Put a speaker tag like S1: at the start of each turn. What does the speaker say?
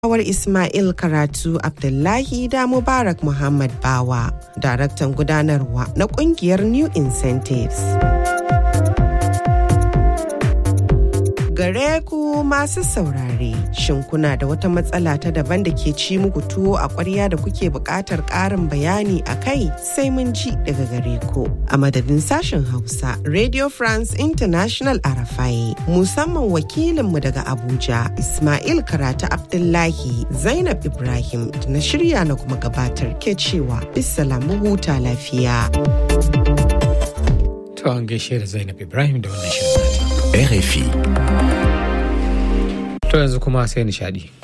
S1: Awar Ismail Karatu Abdullahi da Mubarak Muhammad Bawa, daraktan gudanarwa na kungiyar New Incentives. Gare ku masu saurare, shin kuna da wata matsala ta daban da ke ci muku tuwo a ƙwarya da kuke buƙatar ƙarin bayani a kai sai mun ji daga gare ku. A madadin sashen Hausa, Radio France International Arafai, musamman wakilinmu daga Abuja, Ismail Karatu Abdullahi, Zainab Ibrahim da na shirya na kuma gabatar ke cewa bisalamu huta lafiya.
S2: To an gaishe da Zainab Ibrahim da wannan shirin nata.
S3: RFI.
S2: To yanzu kuma sai nishadi.